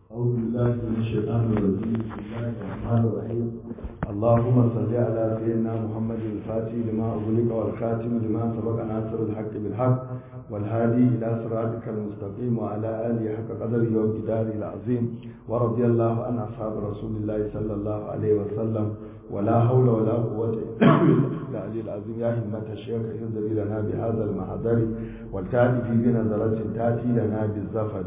أعوذ بالله من الشيطان الرجيم بسم الله الرحمن الرحيم اللهم صل على سيدنا محمد الفاتح لما أغلق والخاتم لما سبق ناصر الحق بالحق والهادي إلى صراطك المستقيم وعلى آله حق قدره وامتداره العظيم ورضي الله عن أصحاب رسول الله صلى الله عليه وسلم ولا حول ولا قوة إلا بالله العظيم يا همة الشيخ انزل لنا بهذا المحضر والتأتي في بنظرة تأتي لنا بالزفر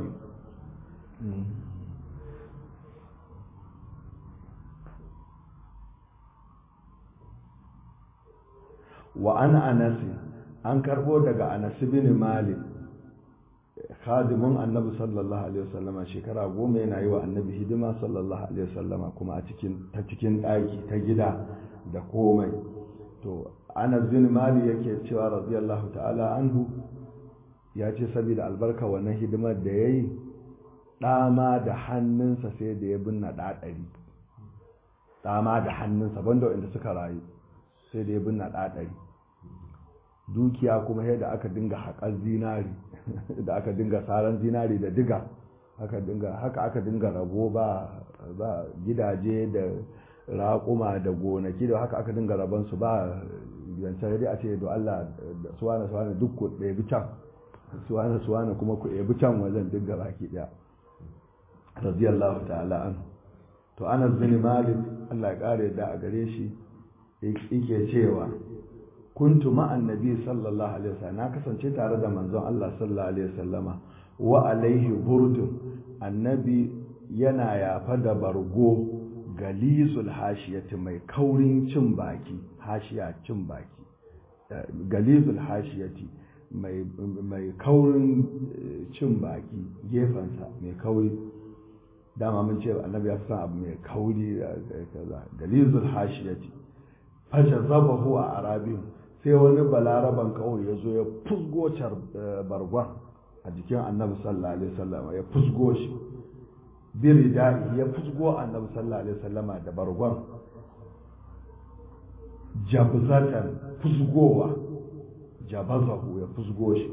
wa an anasi an karbo daga anasi bin malik khadimin annabi sallallahu alaihi wasallama shekara goma yana yi wa annabi hidima sallallahu alaihi wasallama kuma a cikin ta cikin ɗaki ta gida da komai to anas bin malik yake cewa radiyallahu ta'ala anhu ya ce saboda albarka wannan hidimar da ya yi ɗama da hannunsa sai da ya binna ɗaɗari ɗama da hannunsa banda inda suka rayu sai da ya binna ɗaɗari dukiya kuma yadda aka dinga haƙar zinari da aka dinga saran zinari da diga haka dinga haka aka dinga rabo ba ba gidaje da raƙuma da gonaki da haka aka dinga rabon su ba yancan dai a ce do Allah suwana suwana duk ku ɗebi can suwana suwana kuma ku ɗebi can wajen duk baki ɗaya radiyallahu ta'ala an to Anas bin Malik Allah ya kare da a gare shi yake cewa kuntu ma'an nabi sallallahu alaihi wasallam na kasance tare da manzon Allah sallallahu alaihi wasallama wa alaihi burdun annabi yana yafa da bargo galizul hashiyati mai kaurin cin baki hashiya cin baki galizul hashiyati mai mai kaurin cin baki gefensa mai kauri dama mun ce annabi ya fi son abu mai kauri da kaza galizul hashiyati fashe zabahu a arabin sai wani balaraban kawai ya zo ya fusgo bargon a jikin annabi sallallahu alaihi wasallam ya fusgo shi biri da'i ya fusgo annabi sallallahu alaihi wasallam da bargon jabzatan fusgowa jabazahu ya fusgo shi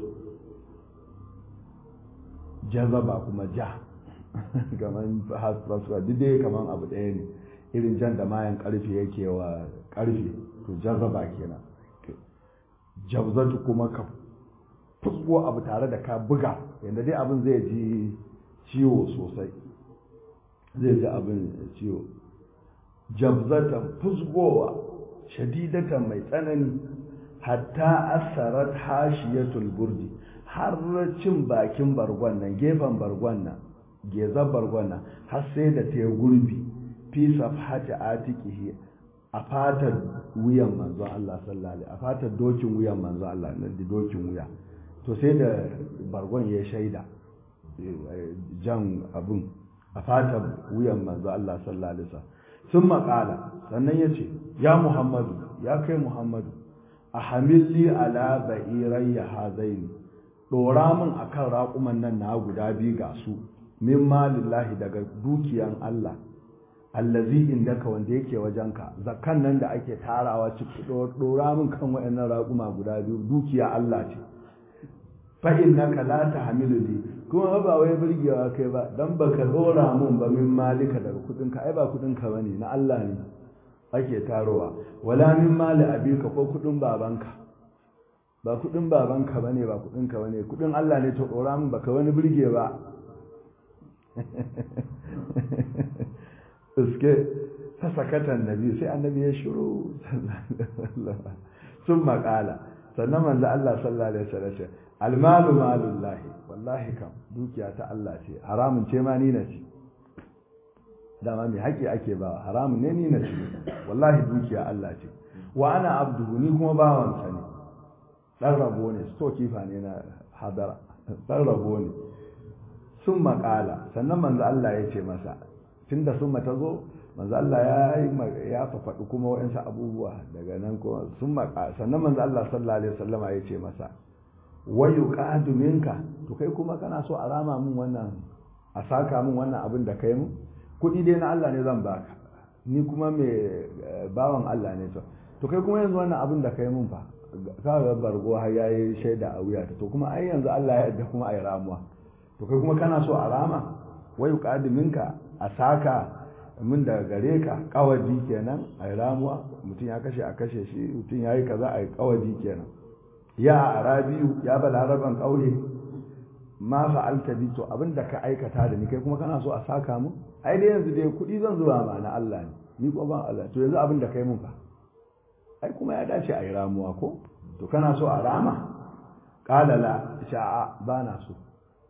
jazaba kuma ja kaman hasrasuwa duk dai kaman abu ɗaya ne irin jan da mayan karfe yake wa karfe to jazaba kenan jabzatu kuma ka fusgo abu tare da ka buga yadda dai abin zai ji ciwo sosai zai ji abin ciwo jabzatan fusgowa shadidatan mai tsanani hatta asarat hashiyatul burdi har cin bakin bargon nan gefen bargon nan gezar bargon nan har sai da ta gurbi fi safhati atiqihi a fatar wuyan manzo Allah sallallahu alaihi a fatar dokin wuyan manzo Allah nan da dokin wuya to sai da bargon ya shaida jan abun a fatar wuyan manzo Allah sallallahu alaihi wasallam sun maƙala sannan ya ce ya muhammadu ya kai muhammadu a hamilli ala ba'irayya hazaini ɗora min akan raƙuman nan na guda biyu ga su min malillahi daga dukiyan Allah allazi indaka wanda yake wajenka zakkan nan da ake tarawa ciki dora min kan wayannan raƙuma guda biyu dukiya Allah ce fa innaka la tahmilu li kuma ba wai burgewa kai ba dan baka dora mun ba min malika daga kudin ka ai ba kudin ka bane na Allah ne ake tarowa wala min mali abika ko kudin babanka ba kudin babanka bane ba kudin ka bane kudin Allah ne to dora min baka wani burge ba suke fasakatan nabi sai annabi ya shiru sun makala sannan manzo Allah sallallahu alaihi wasallam almalu malullahi wallahi kam dukiya ta Allah ce haramun ce ma ni na ci dama mai haƙi ake ba haramun ne ni na ci wallahi dukiya Allah ce wa ana abduhu ni kuma bawansa ne dan rabo ne sto kifa ne na hadara dan rabo ne sun makala sannan manzo Allah ya ce masa tunda sun ta zo manzo Allah ya yi ya faɗi kuma waɗansu abubuwa daga nan kuma sun maka sannan manzo Allah sallallahu alaihi wasallama ya ce masa wayu qadu minka to kai kuma kana so a rama min wannan a saka min wannan abin da kai mu kuɗi dai na Allah ne zan baka ni kuma mai bawan Allah ne to to kai kuma yanzu wannan abin da kai mun fa ka ga bargo har yayi shaida a wuya to kuma ai yanzu Allah ya yarda kuma ai ramuwa to kai kuma kana so a rama wai minka a saka min daga gare ka kawadi kenan a ramuwa mutum ya kashe a kashe shi mutum ya yi kaza a yi kawadi kenan ya arabiyu ya balaraban ƙauye ma fa'alta bi to abin da ka aikata da ni kai kuma kana so a saka mu ai dai yanzu dai kuɗi zan zuba ma na Allah ne ni ko ban Allah to yanzu abin da kai mun fa ai kuma ya dace a yi ramuwa ko to kana so a rama qala la sha'a ba na so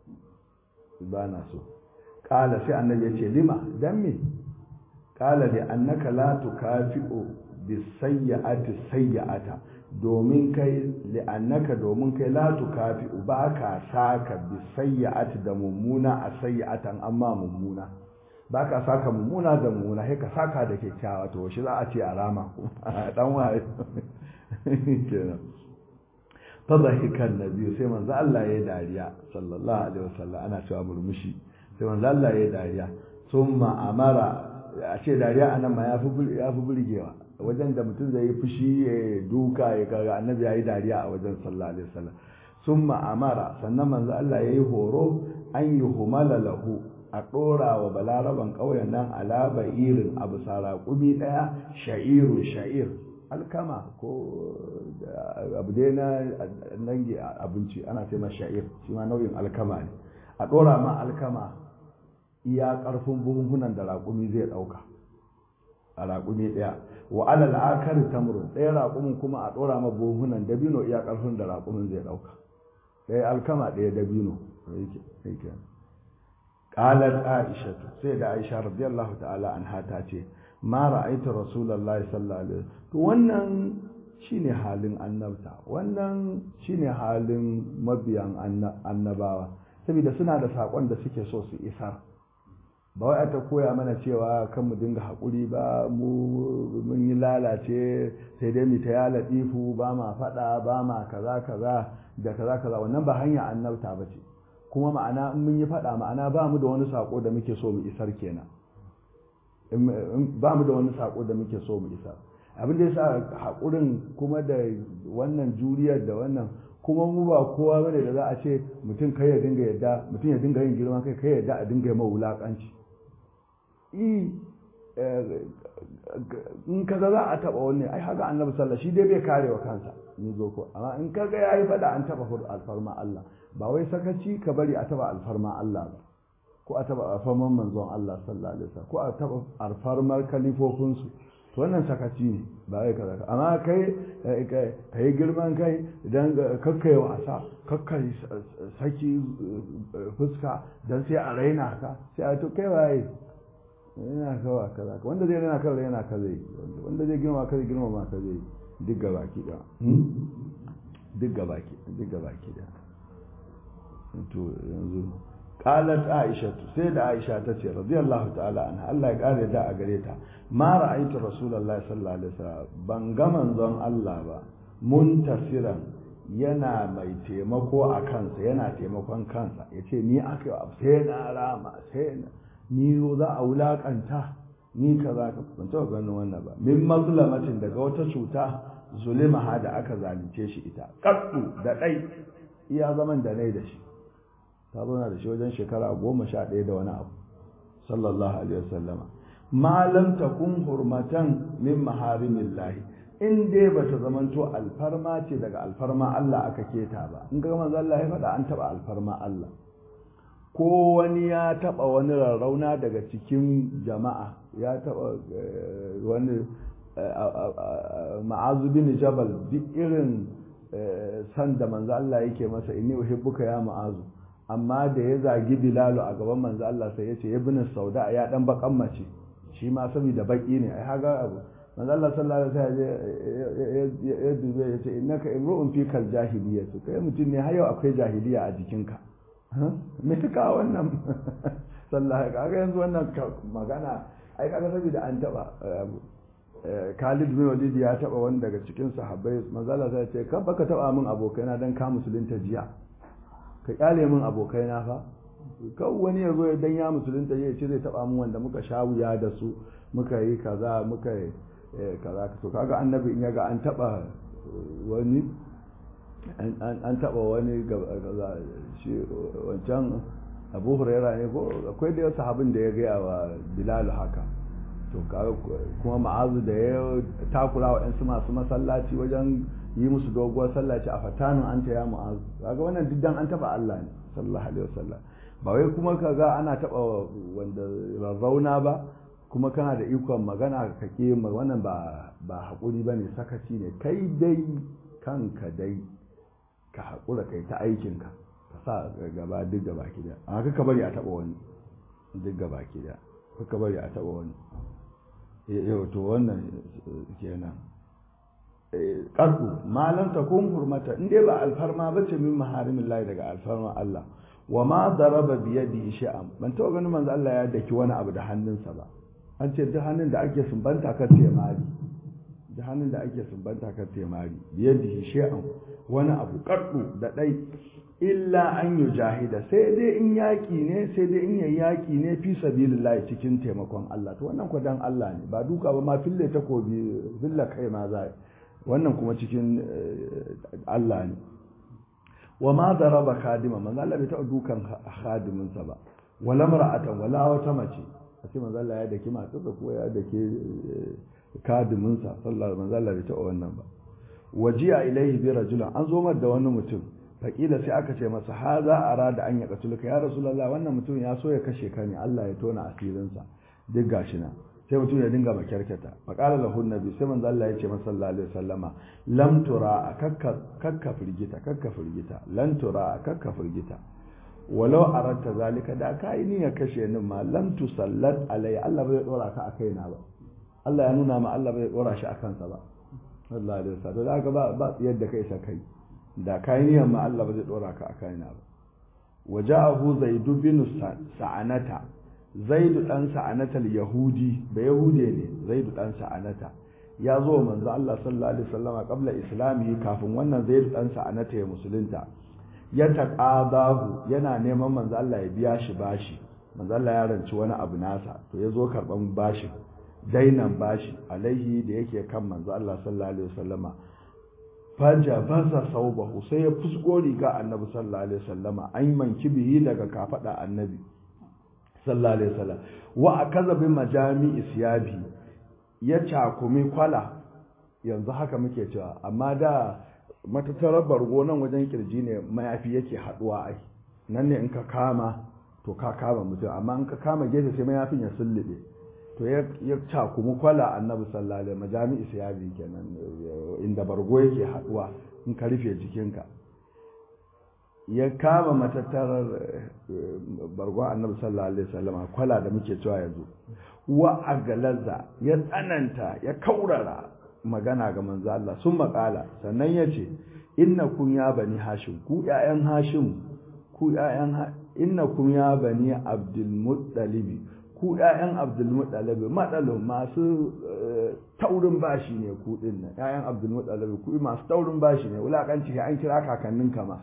ba na so qala sai annabi ya ce lima dan me qala li annaka la tukafi'u bis sayyi'ati sayyi'ata domin kai li'annaka domin kai la tukafi'u ba ka saka bis sayyi'ati da mummuna a sayyi'atan amma mummuna ba ka saka mummuna da mummuna sai ka saka da kyakkyawa to shi za a ce a rama dan waye kenan fa dhahikan nabi sai manzo Allah ya dariya sallallahu alaihi wasallam ana cewa murmushi sai manzo Allah ya dariya summa amara a ce dariya anan ma yafi yafi burgewa wajen da mutum zai yi fushi ya duka ya kaga annabi ya yi dariya a wajen sallallahu alaihi wasallam summa amara sannan manzo Allah ya yi horo an yi humala lahu a ɗora wa balaraban ƙauyen nan alaba irin abu saraƙumi ɗaya sha'iru sha'ir alkama ko abu dai na nange abinci ana ce masa sha'ir shi ma nau'in alkama ne a ɗora ma alkama iya ƙarfin buhunhunan da raƙumi zai ɗauka a raƙumi ɗaya wa alal akari tamrun ɗaya raƙumin kuma a ɗora ma buhunan dabino iya ƙarfin da raƙumin zai ɗauka ɗaya alkama ɗaya dabino yake qalat aisha sai da aisha radiyallahu ta'ala anha ta ce ma ra'aytu rasulullahi sallallahu alaihi to wannan shine halin annabta wannan shine halin mabiyan annabawa saboda suna da sakon da suke so su isar ba wai ta koya mana cewa kan mu dinga haƙuri ba mu mun yi lalace sai dai mu ta ya latifu ba ma faɗa ba ma kaza kaza da kaza kaza wannan ba hanya annabta ba ce kuma ma'ana in mun yi faɗa ma'ana ba mu da wani saƙo da muke so mu isar kenan ba mu da wani saƙo da muke so mu isar abin da yasa haƙurin kuma da wannan juriyar da wannan kuma mu ba kowa bane da za a ce mutum kai ya dinga yadda mutum ya dinga yin girman kai kai yadda a dinga mai wulaƙanci in kaga za a taba wani ai haka annabi sallallahu shi dai bai kare wa kansa ni zo ko amma in kaga yayi fada an taba alfarma Allah ba wai sakaci ka bari a taba alfarma Allah ba ko a taba alfarman manzon Allah sallallahu alaihi wasallam ko a taba alfarmar kalifofin su to wannan sakaci ne ba wai kaza amma kai kai girman kai idan kakkai wasa kakkai saki fuska dan sai a raina ka sai a to kai waye yana kawa kaza wanda zai rana kan yana ka zai wanda zai girma ka zai girma ma ka zai duk gaba ki da duk gaba ki duk gaba ki da to yanzu qalat aisha sai da aisha ta ce radiyallahu ta'ala anha Allah ya kare da a gare ta ma ra'aytu rasulullahi sallallahu alaihi wasallam ban ga manzon Allah ba muntasiran yana mai taimako a kansa yana taimakon kansa yace ni aka sai na rama sai na ni za a wulakanta ni kaza ka ban taɓa ganin wannan ba min mazlamatin daga wata cuta zulimaha da aka zalunce shi ita kaddu da ɗai iya zaman da nai da shi ta zauna da shi wajen shekara goma sha ɗaya da wani abu sallallahu alaihi wasallama ma lam takun hurmatan min maharimillahi in dai bata zamanto alfarma ce daga alfarma Allah aka keta ba in ga manzo Allah ya faɗa an taɓa alfarma Allah ko wani ya taba wani rarrauna daga cikin jama'a ya taba wani ma'azu bin jabal duk irin san da manzo Allah yake masa inni uhibbuka ya ma'azu amma da ya zagi bilalu a gaban manzo Allah sai ya ce ibn sauda ya dan bakan mace shi ma saboda baki ne ai haga abu manzo Allah sallallahu alaihi wasallam ya dube ya ce innaka imru'un fikal jahiliyyah kai mutum ne har yau akwai jahiliya a jikinka me ta kawo wannan sallah kaga yanzu wannan magana ai kaga saboda an taba Khalid bin Walid ya taba wani daga cikin sahabbai manzala sai ce kan baka taba min abokaina dan ka musulunta jiya ka kyale min abokaina fa kan wani ya zo ya dan ya musulunta ya ce zai taba min wanda muka sha wuya da su muka yi kaza muka yi kaza to kaga annabi in yaga an taba wani an taba wani shi wancan abu huraira ne ko akwai da sahabin da ya gaya wa bilal haka to kuma ma'azu da ya takura wa yansu masu masallaci wajen yi musu doguwar sallaci a fatanin an ta ya ma'azu kaga wannan diddan an taba Allah ne sallallahu alaihi wasallam ba wai kuma kaga ana taba wanda rarrauna ba kuma kana da ikon magana ka ke wannan ba ba hakuri bane sakaci ne kai dai kanka dai ka hakura kai ta aikinka ka sa gaba duk gaba ki da amma ka bari a taba wani duk gaba ki da ka bari a taba wani yau to wannan kenan ƙarfu malam ta kun hurmata in dai ba alfarma ba ce min maharimin layi daga alfarma Allah wa ma daraba biyadihi sha'am ban taɓa ganin manzo Allah ya daki wani abu da hannunsa ba an ce duk hannun da ake sumbanta kan temari duk hannun da ake sumbanta kan temari biyadihi sha'am wani abu ƙarfu da ɗai illa an yi jahida sai dai in yaƙi ne sai dai in yayi yaƙi ne fi sabilillahi cikin taimakon Allah to wannan ko dan Allah ne ba duka ba ma fille takobi fille kai ma za wannan kuma cikin Allah ne wa ma daraba khadima manzo Allah bai taɓa dukan khadimin sa ba wala mar'atan wala wata mace sai manzo Allah ya daki matarsa ko ya dake khadimin sa sallallahu manzo Allah bai taɓa wannan ba wajiya ilaihi bi rajulin an zo da wani mutum faƙila sai aka ce masa ha za a rada an ya katuluka ya rasulallah wannan mutum ya so ya kashe ka ne Allah ya tona asirinsa duk gashi na sai mutum ya dinga makyarkata faƙala lahu nabi sai manzo Allah ya ce masa sallallahu alaihi wasallama lam tura kakka kakka firgita kakka firgita lan tura kakka firgita walau aratta zalika da ka yi niyyar kashe ni ma lam tusallat alai Allah bai dora ka a kaina ba Allah ya nuna ma Allah bai dora shi a kansa ba sallallahu alaihi wasallam da haka ba ba yadda kai sa kai da kayan ma Allah ba zai dora ka a kayana ba waja'ahu zaidu bin sa'anata zaidu dan sa'anata yahudi ba yahude ne zaidu dan sa'anata ya zo manzo Allah sallallahu alaihi wasallam qabla islamihi kafin wannan zaidu dan sa'anata ya musulunta ya taqadahu yana neman manzo Allah ya biya shi bashi manzo Allah ya ranci wani abu nasa to ya zo karban bashin dainan bashi alaihi da yake kan manzo Allah sallallahu alaihi wasallama faja baza saubahu sai ya fusgo riga annabi sallallahu alaihi wasallama an manki bihi daga kafada annabi sallallahu alaihi wasallam wa akaza bi majami isyabi ya cakumi kwala yanzu haka muke cewa amma da matattarar bargo nan wajen kirji ne mayafi yake haduwa ai nan ne in ka kama to ka kama mutum amma in ka kama gefe sai mayafin ya sullube to ya cakumi kwala annabi sallallahu alaihi majami'i siyabi kenan inda bargo yake haduwa in ka rufe jikinka ya kama matattarar bargo annabi sallallahu alaihi wasallam kwala da muke cewa yanzu wa agalaza ya tsananta ya kaurara magana ga manzo Allah sun makala sannan ya ce innakum ya bani hashim ku ƴaƴan hashim ku ƴaƴan innakum ya bani abdul muttalibi ku ‘ya'yan abdulmuɗalabi maɗalo masu taurin bashi ne ku ɗin nan ‘ya'yan abdulmuɗalabi ku masu taurin bashi ne wulaƙanci an kira kakannin kama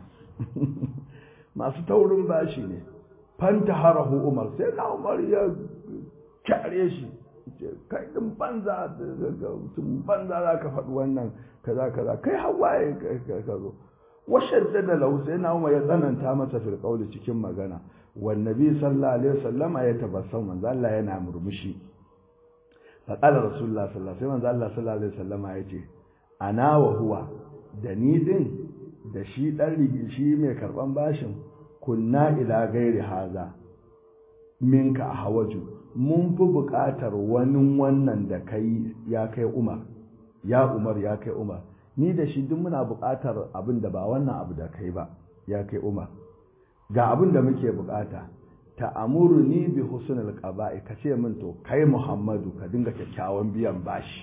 masu taurin bashi ne fanta harahu umar sai na umar ya kyare shi kai ɗin banza tun banza za ka faɗi wannan kaza kaza kai hawaye ka zo washadda da lahu sai na umar ya tsananta masa firƙauli cikin magana والنبي صلى الله عليه وسلم يتبسم من ذا الله yana murmushi فقال رسول الله صلى الله عليه وسلم Allah sallallahu alaihi wasallam yace ana wa huwa da ni din da shi dan rigi shi mai karban bashin kunna ila gairi haza minka hawaju mun fi buƙatar wani wannan da kai ya kai Umar ya Umar ya kai Umar ni da shi duk muna buƙatar abin da ba wannan abu da kai ba ya kai Umar ga abin da muke bukata ta'amuru ni bi husnul qaba'i ka ce min to kai Muhammadu ka dinga kyakkyawan biyan bashi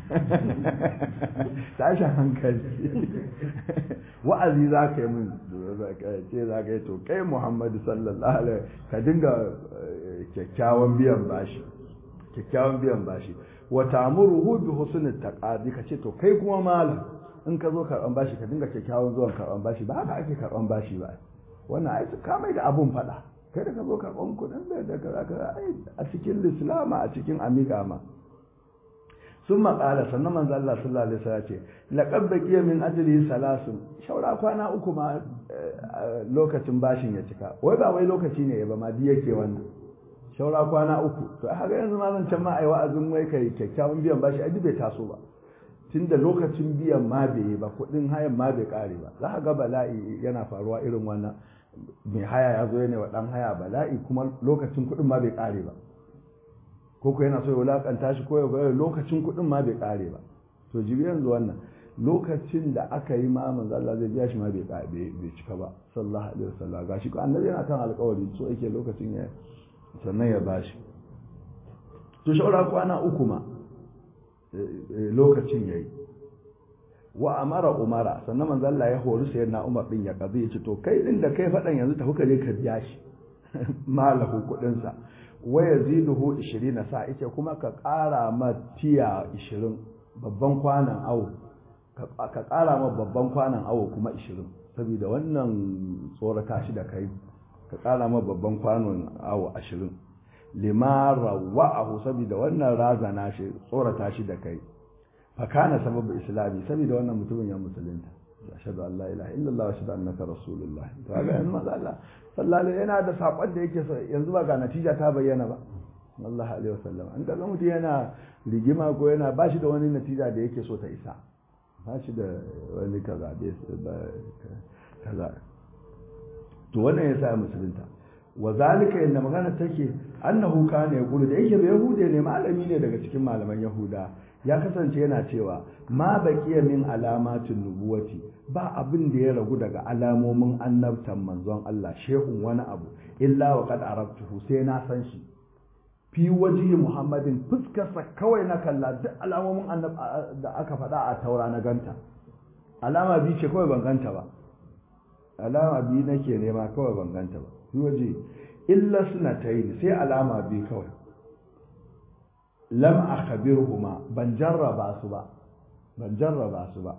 tashin hankali wa'azi za ka yi min ce za ka yi to kai Muhammadu sallallahu alaihi ka dinga kyakkyawan biyan bashi kyakkyawan biyan bashi wa ta'muruhu bi husnul taqadi ka ce to kai kuma malam in ka zo karban bashi ka dinga kyakkyawan zuwan karban bashi ba haka ake karban bashi ba wannan ai su kamai da abun fada kai da ka zo karɓan kuɗin da da kaza kaza ai a cikin islama a cikin amiga ma sun maƙala sannan manzo Allah sallallahu alaihi wasallam ce laqad baqiya min ajlihi salasun shaura kwana uku ma lokacin bashin ya cika wai ba wai lokaci ne ba ma di yake wannan shaura kwana uku to haka yanzu ma zan can ma ai wa'azin wai kai kyakkyawan biyan bashi ai bai taso ba tunda lokacin biyan ma bai yi ba kuɗin hayan ma bai ƙare ba za ka ga bala'i yana faruwa irin wannan mai haya ya zo yana wa ɗan haya bala'i kuma lokacin kuɗin ma bai ƙare ba ko ko yana so ya wulakanta shi ko ya ga lokacin kuɗin ma bai ƙare ba to jibi yanzu wannan lokacin da aka yi ma manzo Allah zai biya shi ma bai bai cika ba sallallahu alaihi wasallam gashi ko annabi yana kan alƙawari so yake lokacin ya sannan ya bashi to shaura kwana uku ma lokacin yayi wa amara umara sannan manzo Allah ya hori sayyidina Umar din ya kazi ya ce to kai din da kai fadan yanzu tafi ka je ka biya shi malahu kudin sa wa yaziduhu 20 sa yace kuma ka ƙara ma tiya 20 babban kwanan awo ka ƙara ma babban kwanan awo kuma 20 saboda wannan tsorata shi da kai ka ƙara ma babban kwanon awo 20 limara wa'ahu saboda wannan razana shi tsorata shi da kai fakana sababu islami saboda wannan mutumin ya musulunta ashhadu an la ilaha illallah wa ashhadu annaka rasulullah to ga yanzu manzo Allah sallallahu yana da sakon da yake so yanzu ba ga natija ta bayyana ba Allah alaihi wasallam an kaga mutum yana rigima ko yana ba shi da wani natija da yake so ta isa ba shi da wani kaza da kaza to wannan yasa musulunta wa zalika inda magana take annahu kana yaqulu da yake bai yahude ne malami ne daga cikin malaman yahuda ya kasance yana cewa ma baqiya min alamatin nubuwati ba abin da ya ragu daga alamomin annabtan manzon Allah shehun wani abu illa wa qad arabtuhu sai na san shi fi wajihi muhammadin fuskarsa kawai na kalla duk alamomin annab da aka faɗa a taura na ganta alama bi ce kawai ban ganta ba alama bi nake nema kawai ban ganta ba fi waje illa suna ta yi sai alama bi kawai lam akhbirhuma ban jarraba su ba ban jarraba su ba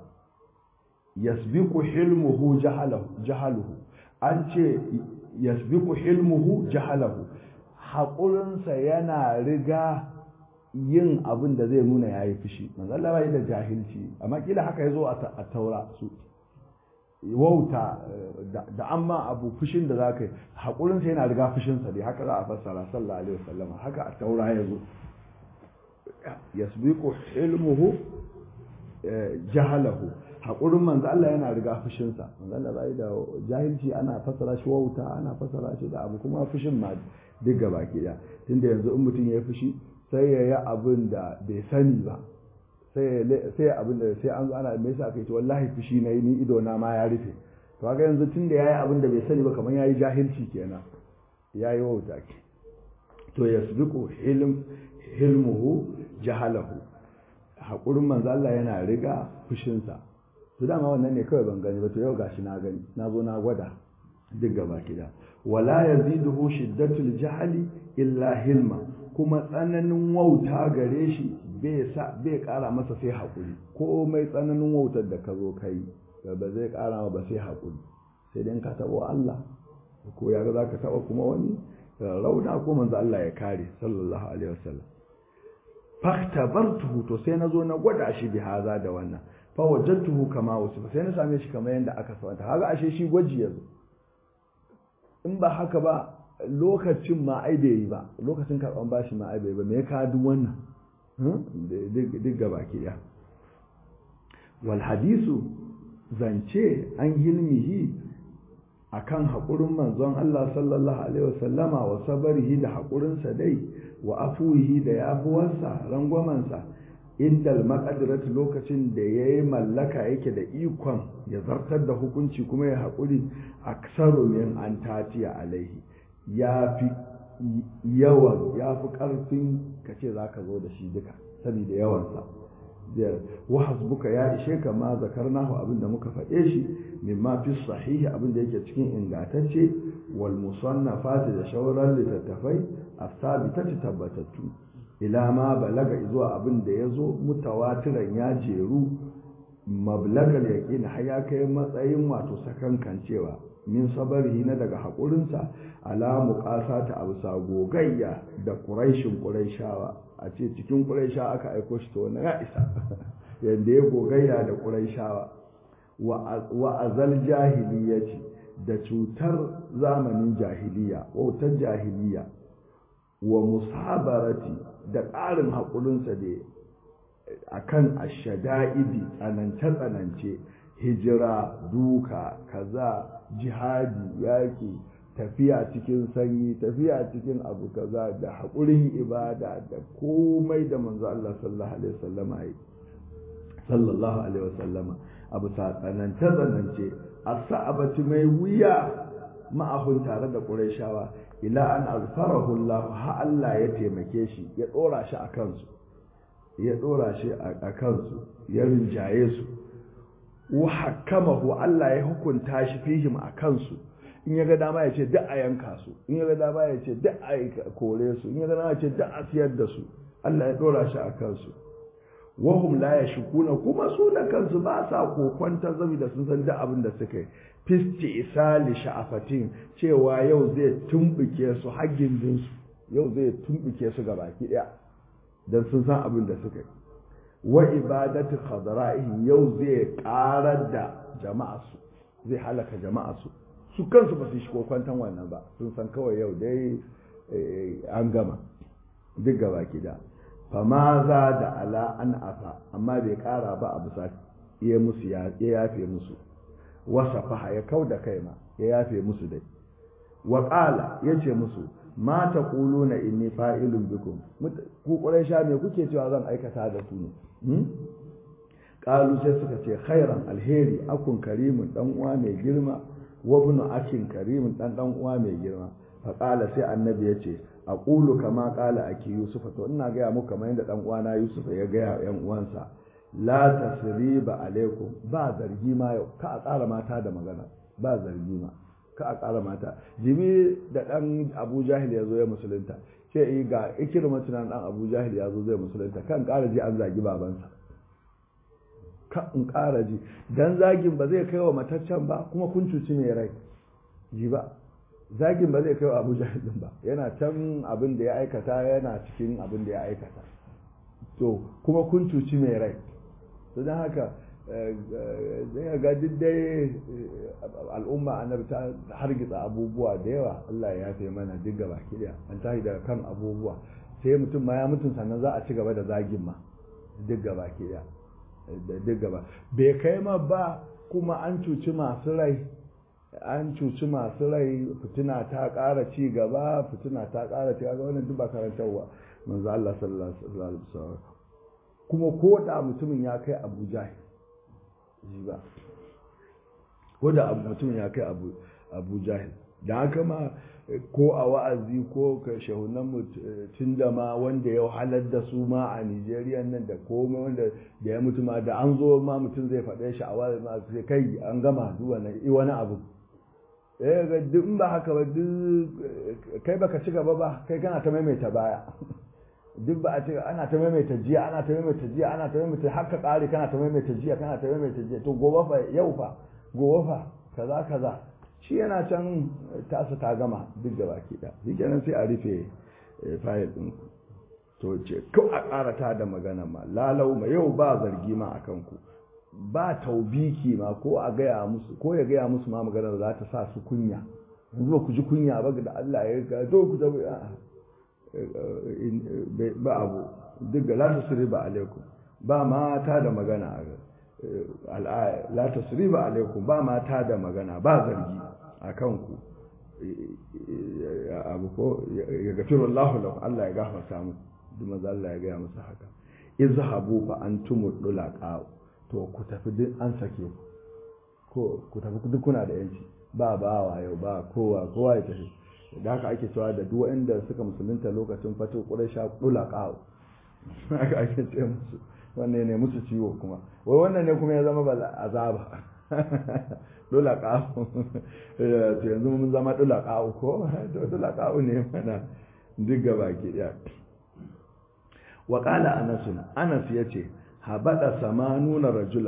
yasbiqu hilmuhu jahalahu jahaluhu an ce yasbiqu hilmuhu jahalahu haƙurinsa yana riga yin abin da zai nuna yayi fushi manzo Allah bai da jahilci amma kila haka yazo a taura su wauta da amma abu fushin da zaka yi haƙurinsa yana riga fushinsa dai haka za a fassara sallallahu alaihi wasallam haka a taura yazo yasbiqu ilmuhu jahalahu haƙurin manzo Allah yana riga fushinsa manzo Allah bai da jahilci ana fassara shi wauta ana fassara shi da abu kuma fushin ma duk gaba ke da tunda yanzu in mutum ya fushi sai ya yi abin da bai sani ba sai ya abin da sai an zo ana me yasa kai to wallahi fushi na yi ni ido na ma ya rufe to kaga yanzu tunda yayi abin da bai sani ba kamar yayi jahilci kenan yayi wauta ke to yasbiqu hilm hilmuhu jahalahu haƙurin manzo Allah yana riga fushinsa to dama wannan ne kawai ban gani ba to yau gashi na gani na zo na gwada duk gaba kida wala yaziduhu shiddatul jahli illa hilma kuma tsananin wauta gare shi bai sa bai ƙara masa sai haƙuri komai tsananin wautar da ka zo kai ba zai ƙara ba sai haƙuri sai dai ka taɓo Allah ko ya ga zaka taɓa kuma wani rauna ko manzo Allah ya kare sallallahu alaihi wasallam faktabartuhu to sai nazo na gwada shi bi haza da wannan fa wajadtuhu kama wasu sai na same shi kamar yanda aka sawanta kaga ashe shi gwaji yazo in ba haka ba lokacin ma ai bai yi ba lokacin karban bashi ma ai bai ba me ya ka duk wannan duk gaba ke ya wal hadisu zance an hilmihi akan haƙurin manzon Allah sallallahu alaihi wasallama wa sabarihi da haƙurinsa dai wa afuwihi da yafuwarsa rangwamansa indal maqadirat lokacin da yayi mallaka yake da ikon ya zartar da hukunci kuma ya haƙuri aksaru min an tatiya alaihi ya fi yawan ya fi ƙarfin ka ce za ka zo da shi duka saboda yawansa wa hasbuka ya ishe ka ma zakarnahu abin da muka faɗe shi mimma fi sahihi abin da yake cikin ingantacce wal musannafati da shauran littattafai as-sabitati tabbatattu ila ma balaga zuwa abin da yazo mutawatiran ya jeru mablagal yaqin har ya kai matsayin wato sakankancewa min sabarihi na daga haƙurinsa ala muqasata abusa gogayya da quraishin quraishawa a ce cikin quraisha aka aiko shi to wannan ya isa yanda ya gogayya da quraishawa wa azal jahiliyaci da cutar zamanin jahiliya wautar jahiliya wa musabarati da ƙarin haƙurinsa da akan ashada'idi tsanance-tsanance hijira duka kaza jihadi yaƙi tafiya cikin sanyi tafiya cikin abu kaza da haƙurin ibada da komai da manzo Allah sallallahu alaihi wasallama yi sallallahu alaihi wasallama abu ta tsanance tsanance as-sa'abati mai wuya ma'ahun tare da Qurayshawa ila an azfarahu Allah ha Allah ya taimake shi ya dora shi a kansu ya dora shi a kansu ya rinjaye su wa hakamahu Allah ya hukunta shi fihim a kansu in ya ga dama ya ce duk a yanka su in ya ga dama ya ce duk a kore su in ya ga dama ya ce duk a siyar da su Allah ya dora shi a kansu wahum la yashkuna kuma su da kansu ba sa kokwanta zabi da sun san duk abin da suka yi fisti isali sha'afatin cewa yau zai tumbuke su haggin jinsu yau zai tumbuke su ga baki daya dan sun san abin da suka yi wa ibadatu khadra'ihim yau zai karar da jama'a su zai halaka jama'a su su kansu ba su shi kokwantan wannan ba sun san kawai yau dai an gama duk gaba da fama za da ala an afa amma bai kara ba a bisa ya musu ya yafe musu wasa faha ya kau da kai ma ya yafe musu dai wa qala yace musu ma taquluna inni fa'ilun bikum ku quraisha me kuke cewa zan aikata da ku ne qalu sai suka ce khairan alheri akun karimun dan uwa mai girma wa ibnu akin karimun dan dan uwa mai girma fa qala sai annabi yace aqulu kama qala aki yusuf to ina ga muku kamar yadda dan uwana yusuf ya ga yan uwansa la tasriba alaikum ba zargi ma yau ka a ƙara mata da magana ba zargi ma ka a ƙara mata jibi da dan abu jahil ya zo ya musulunta ce yi ga ikirma tunan dan abu jahil ya zo zai musulunta kan ƙara ji an zagi babansa ka in ƙara ji dan zagin ba zai kai wa mataccen ba kuma kun cuci mai rai ji ba zagin ba zai kai wa abu jahil din ba yana can abin da ya aikata yana cikin abin da ya aikata to kuma kun cuci mai rai to don haka zai ga duk dai al'umma annabi ta hargitsa abubuwa da yawa Allah ya yafe mana duk gaba kiɗa an tashi daga kan abubuwa sai mutum ma ya mutum sannan za a ci gaba da zagin ma duk gaba kiɗa duk gaba bai kai ma ba kuma an cuci masu rai an cuci masu rai fitina ta ƙara ci gaba fitina ta ƙara ci gaba wannan duk ba karantarwa manzo Allah sallallahu alaihi wasallam kuma ko da mutumin ya kai Abu Jahil ji ba ko da mutumin ya kai Abu Abu Jahil da haka ma ko a wa'azi ko ka shahunan mutum da ma wanda ya halar da su ma a Nigeria nan da komai wanda da ya mutu ma da an zo ma mutum zai faɗe shi a wa'azi ma sai kai an gama duk wani abu eh ga duk in ba haka ba duk kai baka ci gaba ba kai kana ta maimaita baya duk ba a ce ana ta maimaita jiya ana ta maimaita jiya ana ta maimaita haka kare kana ta maimaita jiya kana ta maimaita jiya to gobe fa yau fa gobe fa kaza kaza shi yana can tasa ta gama duk da baki da shi kenan sai a rufe fayil din ku to ce ko a ƙara ta da magana ma lalau ma yau ba zargi ma akan ku ba taubiki ma ko a gaya musu ko ya gaya musu ma magana za ta sa su kunya yanzu ba ku ji kunya ba da Allah ya ga to ku da ba abu duk da la tasriba alaikum ba mata da magana al'aya la tasriba alaikum ba mata da magana ba zargi akan ku abu ko ya gafiru Allah lakum Allah ya gafarta muku duk maza Allah ya gaya musu haka izhabu fa antumud dulaqa to ku tafi duk an sake ko ku tafi duk kuna da yanci ba bawa yau ba kowa kowa ya tafi da haka ake cewa da duk wanda suka musulunta lokacin fato quraisha dulaqa haka ake ce musu wannan ne musu ciwo kuma wai wannan ne kuma ya zama bal azaba dulaqa to yanzu mun zama dulaqa ko to dulaqa ne mana duk gaba ki daya wa qala anas anas yace habada samanuna rajulan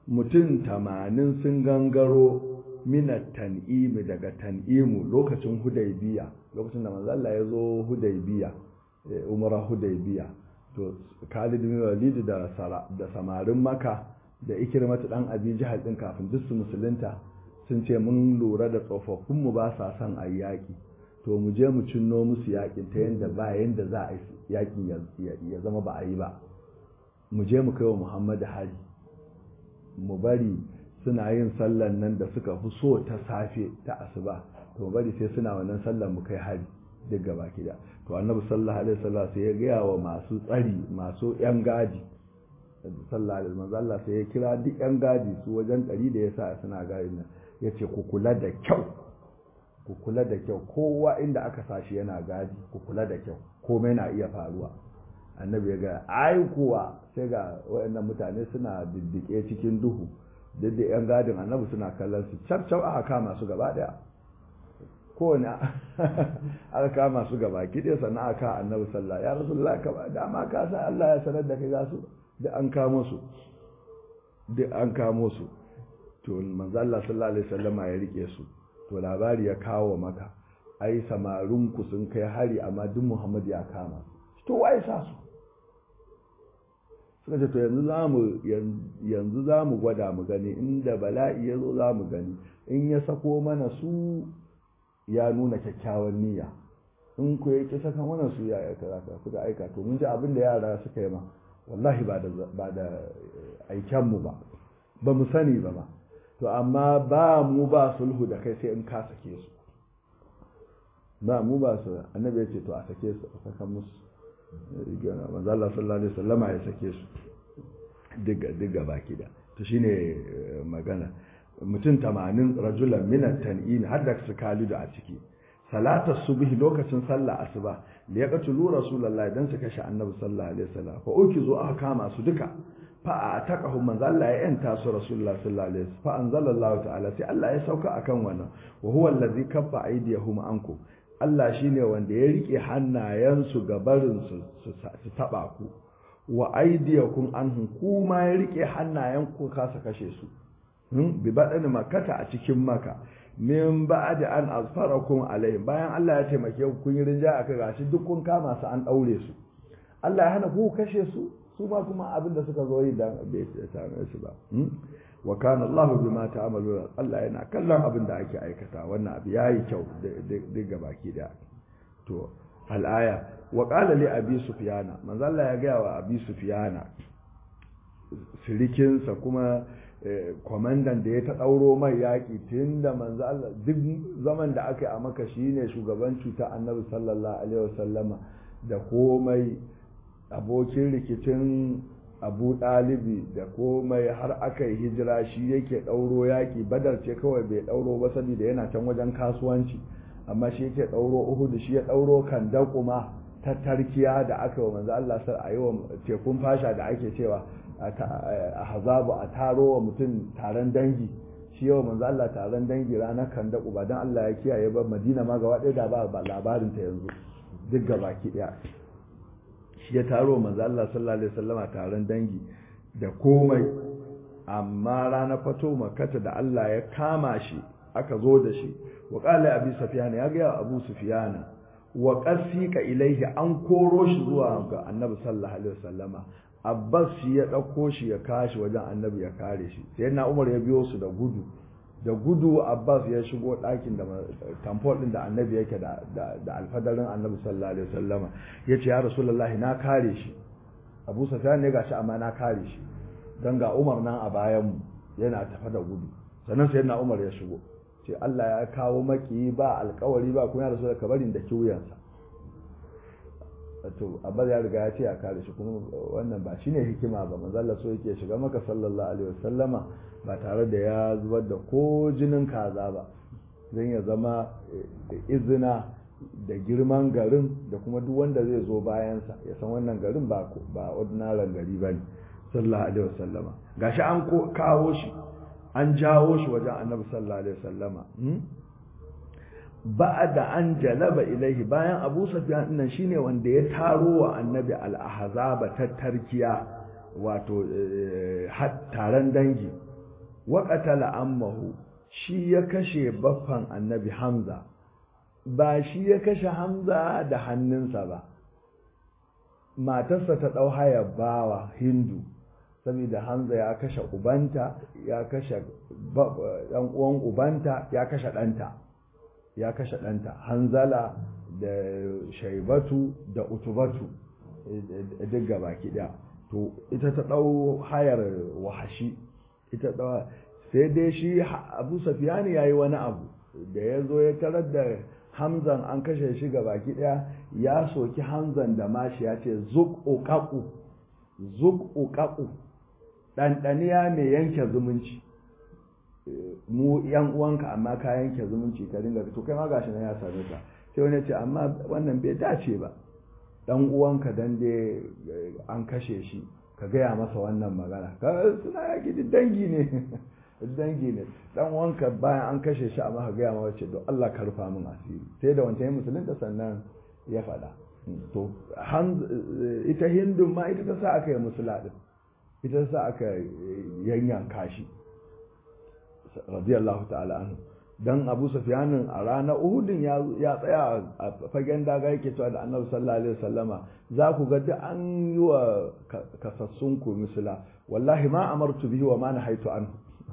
mutum tamanin sun gangaro mina tan'imi daga tan'imu lokacin hudaybiya lokacin da manzo Allah ya zo hudaybiya umara hudaybiya to Khalid bin Walid da da samarin Makka da Ikrimatu dan Abi Jahal din kafin duk su musulunta sun ce mun lura da tsofaffin mu ba sa son ayi yaki to mu je mu cinno musu yakin ta yanda ba yanda za a yi yakin ya zama ba a yi ba mu je mu kai wa Muhammad hari mu bari suna yin sallan nan da suka fi so ta safe ta asuba to bari sai suna wannan sallan mu kai hari duk gaba da to annabi sallallahu alaihi wasallam sai ya gaya wa masu tsari masu yan gadi sallallahu alaihi wasallam Allah sai ya kira duk yan gadi su wajen ɗari da yasa suna gadi nan yace ku kula da kyau ku kula da kyau kowa inda aka sashi yana gadi ku kula da kyau komai na iya faruwa annabi ya ga ai kuwa sai ga waɗannan mutane suna diddike cikin duhu duk da yan gadin annabi suna kallon su cap cap aka kama su gaba daya kowane aka kama su gaba kiɗe sannan aka annabi sallah ya rasulullah ka ba dama ka san Allah ya sanar da kai za su duk an kamo su duk an kamo su to manzo Allah sallallahu alaihi wasallama ya rike su to labari ya kawo maka ai samarin ku sun kai hari amma duk Muhammad ya kama to wai sa su suka ce to yanzu zamu yanzu zamu gwada mu gani inda bala'i ya zo zamu gani in ya sako mana su ya nuna kyakkyawan niyya in ku ya ki saka mana su ya kaza ka kuka aika to mun ji abin da yara suka yi ma wallahi ba da ba da aiken mu ba ba mu sani ba ma to amma ba mu ba sulhu da kai sai in ka sake su ba mu ba su annabi ya ce to a sake su a saka musu manzo Allah sallallahu alaihi wasallama ya sake su diga diga baki da to shine magana mutum 80 rajulan min at-tan'in har da su kalidu a ciki salata subhi lokacin sallah asuba da ya qatulu rasulullahi dan su kashe annabi sallallahu alaihi wasallam fa uki zo aka kama su duka fa a taqahu manzo Allah ya yanta su rasulullahi sallallahu alaihi wasallam fa anzalallahu ta'ala sai Allah ya sauka akan wannan wa huwa allazi kaffa aydiyahum ankum Allah shine wanda ya rike hannayensu ga barin su su taba ku wa aydiyakum anhum kuma ya rike hannayen ku kasa kashe su bi badan makata a cikin maka min ba'd an azfarakum alaihim bayan Allah ya taimake ku kun yi rinja aka gashi duk kun kama su an daure su Allah ya hana ku kashe su su ma kuma abin da suka zo yi dan bai same su ba wa kana Allah bima ta'maluna Allah yana kallon abin da ake aikata wannan abu yayi kyau duk baki da to al-aya wa qala li abi sufyana manzo Allah ya ga wa abi sufyana sirikinsa kuma kwamandan da ya ta ɗauro mai yaƙi tun da manzo Allah duk zaman da aka yi a maka shine shugaban cuta annabi sallallahu alaihi wasallama da komai abokin rikicin abu ɗalibi da komai har aka yi hijira shi yake ɗauro yaƙi badar ce kawai bai ɗauro ba saboda yana can wajen kasuwanci amma shi yake ɗauro uhudu shi ya ɗauro kan kuma ta tarkiya da aka wa manzo Allah sar a yi wa tekun fasha da ake cewa a hazabu a taro wa mutum taron dangi shi yawa manzo Allah taron dangi ranar kan daku ba dan Allah ya kiyaye ba Madina ma gaba ɗaya da ba labarin ta yanzu duk gabaki ɗaya shi ya taro manzo Allah sallallahu alaihi wasallama taron dangi da komai amma ranar fato makata da Allah ya kama shi aka zo da shi wa qala abi sufyan ya ga abu sufyan wa qasika ilaihi an koro shi zuwa ga annabi sallallahu alaihi wasallama abbas shi ya ɗauko shi ya kashi wajen annabi ya kare shi sai na umar ya biyo su da gudu da gudu abbas ya shigo ɗakin da tamfol ɗin da annabi yake da alfadarin annabi sallallahu alaihi wasallama ya ce ya rasulullahi na kare shi abu sufyan ne gashi amma na kare shi dan ga umar nan a bayanmu yana tafa da gudu sannan sai na umar ya shigo ce Allah ya kawo maki ba alkawari ba kuma ya rasu da kabarin da kiwuyansa to abbas ya riga ya ce a kare shi kuma wannan ba shine hikima ba manzalla so yake shiga maka sallallahu alaihi wasallama ba tare da ya zubar da ko jinin kaza ba zan ya zama izina da girman garin da kuma duk wanda zai zo bayansa ya san wannan garin ba ba ordinary gari ba ne sallallahu alaihi wasallama gashi an kawo shi an jawo shi wajen annabi sallallahu alaihi wasallama da an jalaba ilaihi bayan Abu Sufyan dinnan shine wanda ya taro wa Annabi al-Ahzaba ta tarkiya wato taron dangi wa qatala ammahu shi ya kashe baffan annabi hamza ba shi ya kashe hamza da hannunsa ba matarsa ta ɗau haya bawa hindu saboda hamza ya kashe ubanta ya kashe ɗan uwan ubanta ya kashe ɗanta ya kashe ɗanta hanzala da shaibatu da utubatu duk gabaki ɗaya to ita ta ɗau hayar wahashi ita ɗau sai dai shi abu safiyani ya yi wani abu da ya zo ya tarar da hamzan an kashe shi ga baki daya ya soki hamzan da mashi ya ce zuk uqaqu zuk uqaqu ɗanɗaniya mai yanke zumunci mu yan uwanka amma ka yanke zumunci ka dinga to kai ma gashi nan ya same ka sai wani ce amma wannan bai dace ba dan uwanka dan dai an kashe shi ka gaya masa wannan magana ka suna yaki duk dangi ne dangi ne dan wanka bayan an kashe shi amma ka gaya ma wace don Allah ka rufa min asiri sai da wancan musulunta sannan ya faɗa to ita hindun ma ita ta sa aka yi musula din ita ta sa aka yanyanka shi radiyallahu ta'ala anhu dan Abu Sufyanin a ranar Uhudin ya tsaya a fagen daga yake cewa da Annabi sallallahu alaihi wasallama za ku ga duk an yi wa kasassun ku musula wallahi ma amartu bihi wa ma nahaitu anhu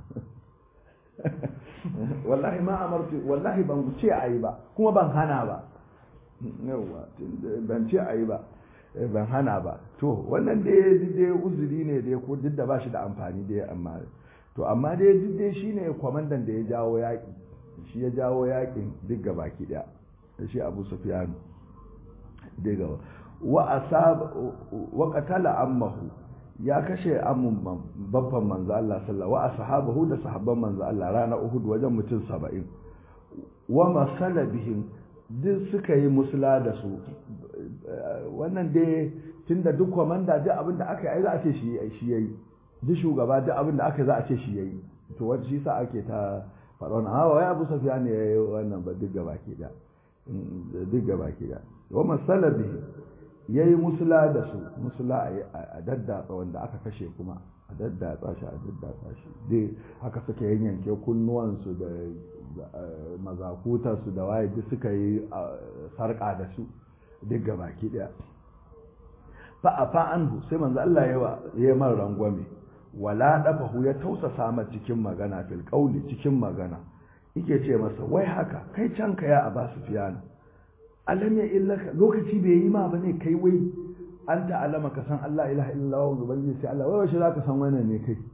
wallahi ma amartu wallahi ban ce ayi ba kuma ban hana ba yawa ban ce ayi ba ban hana ba to wannan dai dai uzuri ne dai ko duk da ba shi da amfani dai amma to amma dai duk dai shine kwamandan da ya jawo yaƙi shi ya jawo yaƙin duk gabaki daya shi Abu Sufyan daga wa asab wa qatala ammahu ya kashe amun babban manzo Allah sallallahu wa ashabahu da sahabban manzo Allah rana Uhud wajen mutum 70 wa masala bihim duk suka yi musula da su wannan dai tunda duk komanda duk abin da aka yi za a ce shi shi yayi duk shugaba duk abin da aka yi za a ce shi yayi to wanda shi sa ake ta faɗa wannan hawa ya Abu Sufyan ne yayi wannan ba duk gaba ke da duk gaba ke da wa masala bihim ya yi musula da su musula a daddatsa wanda aka kashe kuma a daddatsa shi a daddatsa shi dai haka suka yanyanke kunnuwansu da mazakutarsu da waye duk suka yi sarƙa da su duk gabaki ɗaya fa a fa'anhu sai manzo Allah ya yi man rangwame wala dafahu ya tausasa ma cikin magana fil qauli cikin magana yake ce masa wai haka kai canka ya aba sufiyana alam ya illaka lokaci bai yi ma bane kai wai an ta'alama ka san Allah ilaha illallah wa ubangiji sai Allah wai washe zaka san wannan ne kai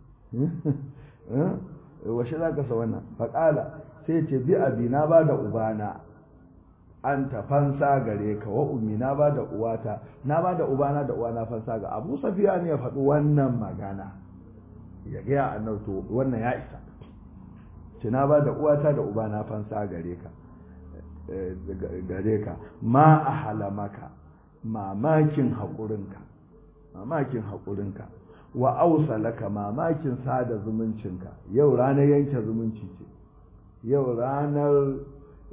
washe zaka san wannan faqala sai ce bi abi na ba da ubana an ta fansa gare ka wa ummi na ba da uwata na ba da ubana da uwana fansa ga Abu Safiya ne ya faɗi wannan magana ya ga annabi to wannan ya isa ce na ba da uwata da ubana fansa gare ka gare ka ma a halamaka mamakin haƙurinka mamakin haƙurinka wa ausalaka mamakin sada zumuncinka yau ranar yanke zumunci ce yau ranar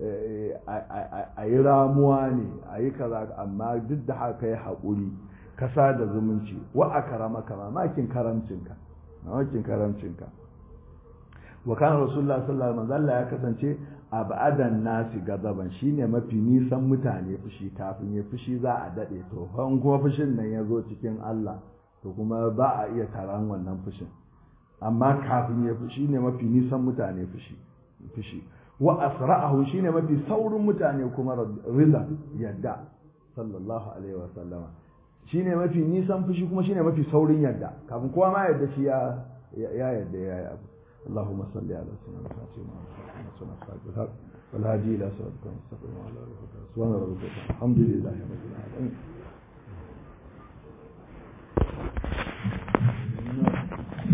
a yi ramuwa ne a yi kaza amma duk da haka ya haƙuri ka sada zumunci wa a karamaka mamakin karamcinka mamakin karamcinka wa kan rasulullah sallallahu alaihi wasallam ya kasance abadan nasi gazaban shine mafi nisan mutane fushi kafin ya fushi za a dade to fan kuma fushin nan ya zo cikin Allah to kuma ba a iya taron wannan fushin amma kafin ya fushi ne mafi nisan mutane fushi fushi wa asra'ahu shine mafi saurin mutane kuma rida yadda sallallahu alaihi wasallam shine mafi nisan fushi kuma shine mafi saurin yadda kafin kowa ma yadda shi ya ya yadda ya yi abu اللهم صل على سيدنا محمد والهادي الى صراطك المستقيم وعلى اله وصحبه سبحان ربك الحمد لله رب العالمين